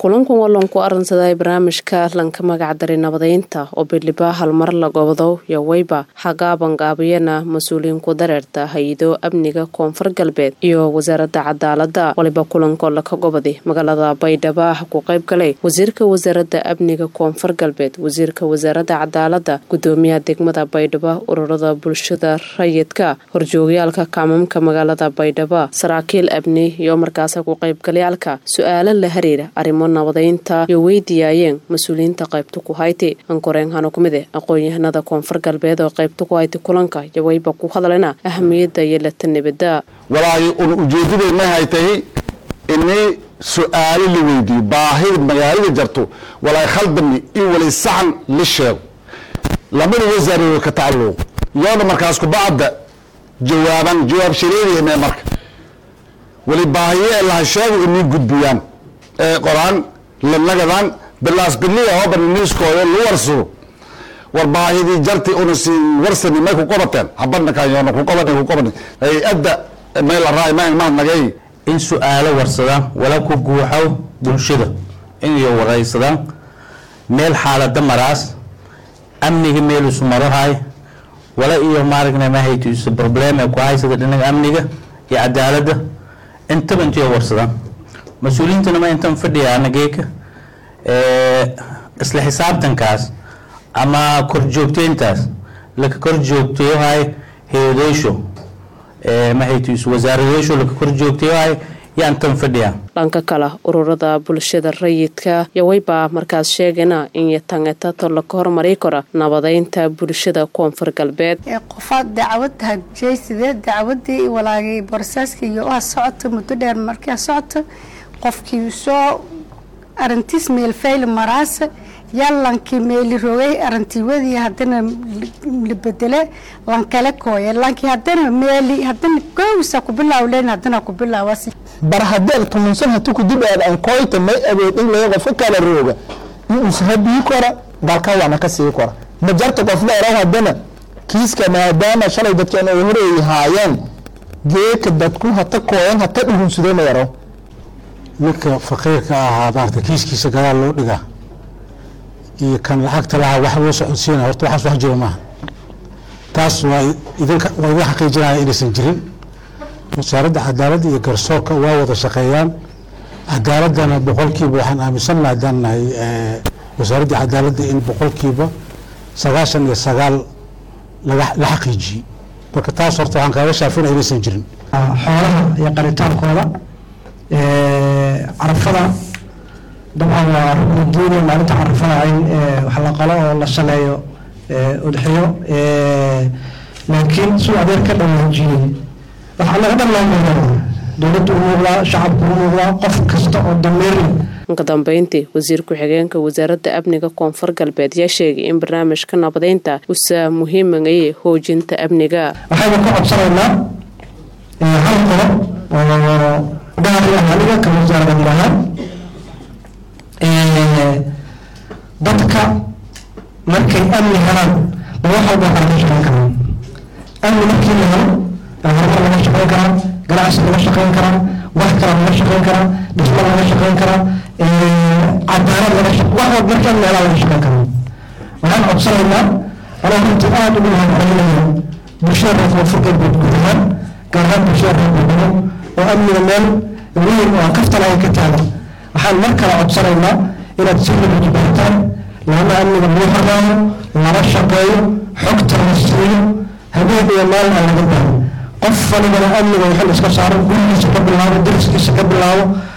kulankan waa loonku aransaday barnaamijka lanka magacdaray nabadeynta oo bidhiba halmar la gobdo iyo weyba hagaabangaabiyana mas-uuliyiinku dareerta hay-ado amniga koonfur galbeed iyo wasaaradda cadaalada waliba kulankoo laka gobaday magaalada baydhabo ah ku qayb galay wasiirka wasaaradda amniga koonfur galbeed wasiirka wasaaradda cadaalada gudoomiyaha degmada baydhabo ururada bulshada rayidka horjoogayaalka kaamamka magaalada baydhabo saraakiil amni iyo markaasa ku qaybgalayaalka su-aalo la hariira arrimo nabadeynta iyo weydiyaayeen mas-uuliyiinta qaybta ku hayti ankoreenhano kumide aqoon-yahanada koonfur galbeed oo qaybta ku hayti kulanka iyo wayba ku hadlena ahamiyadda iyo lata nabada walaahi un ujeedadeenna hay tahay inay su-aalo la weydiiyo baahida magaalada jarto walaahi khaldami in walay saxan la sheego lamada wasaarado ka tacalluq yoona markaas kubacda jawaaban jawaab shareedayna marka wali baahiye laha sheego inay gudbiyaan ee qoraan lanagadan bilaas biliya hoban niiskooda lu warsado war baahidii jarti una si warsani may ku qabateen habadna kayoona ku qaban ku qaban hay-adda meel raay ma mahad nagay in su-aalo warsadaan wala ku guuxo bulshada inayo waraysadaan meel xaalada maraas amniga meel isu marahay wala iyo maaragna mahayto isu problem ee ku haysada dhinaga amniga iyo cadaalada intaba intiyo warsadaan mas-uuliyiintana ma intan fadhiyaana geeka isla xisaabtankaas ama korjoogteyntaas laka korjoogteyohay heedeysho mahaytiis wasaaradeysho laka korjoogteyohay yaan tan fadhiyaa dhanka kale ururada bulshada rayidka iyo wayba markaas sheegana in yatangetato laka hormari karo nabadeynta bulshada koonfur galbeed qofaad dacwad hadjey sidee dacwadii walaagay borsaaska iyo ah socoto muddo dheer markaa socoto qofkii soo arintiis meelfayl maraasa yaalankii meeli rogay arintiiwadii hadana la bedele lankale kooye lankii hadana meeli hadana gowsa ku bilaawleen hadana ku bilaawas bar haddeen tumunsan hati kudib aan koyta may awood in laga qofka kala rooga ushabii kora dalka waana ka sii kora ma jarta qof la eraw hadana kiiska maadaama shalay dadkan ay horeey haayeen geeka dadku hata kooyan hata dhugunsadeen ma yaraw ninka faqiirka ahaa maarata kiiskiisa gadaal loo dhigaa iyo kan lacagta lahaa wax loo socodsiina horta waxaas wax jiro maaha taas waa idinka waa idin xaqiijinaya inaysan jirin wasaaradda cadaaladda iyo garsoorka waa wada shaqeeyaan cadaaladana boqolkiiba waxaan aaminsannaha haddaan nahay wasaaradda cadaaladda in boqolkiiba sagaashan iyo sagaal laga la xaqiijiyey marka taas horta waxaan kaaga shaafinaya inaysan jirin xoolaha iyo qaritaankooda carafada dabcan waa rugnidiina maalinta carafada in wax la qalo oo la saleeyo udxiyo laakiin suu adeer ka dhawaajiyey waxaa laga dhanlaamaa dowladda u muuqdaa shacabka u muuqdaa qof kasta oo dameeri ka dambeyntii wasiir ku-xigeenka wasaaradda amniga koonfur galbeed yaa sheegay in barnaamijka nabadeynta usa muhiimagaye hoojinta amniga waxaynu ka codsanaynaa hal qolo oo dhaari aniga ka wasaarad lahaan dadka markay amni helaan ba wax walba waxaa laga shaqeyn karaa amni markii la helo horumar laga shaqeyn karaa ganacsi laga shaqeyn karaa wax kale laga shaqeyn karaa dhismo laga shaqeyn karaa cadaalad laga wax walba markii amni helaa laga shaqeyn karaa waxaan codsanaynaa anaa runtii aada ugu mahadcelinaya bulshada reer koonfur galbeed guud ahaan gaar ahaan bulshada reer galbeed oo amniga meel weyn oo kaftan ay ka taagan waxaan mar kale codsanaynaa inaad si labajibaartaan lana amniga loo hormaayo lala shaqeeyo xogta la siiyo habeen iyo maalin aan laga baahin qof walibana amniga wuxuu iska saaro gurigiisa ka bilaabo dariskiisa ka bilaabo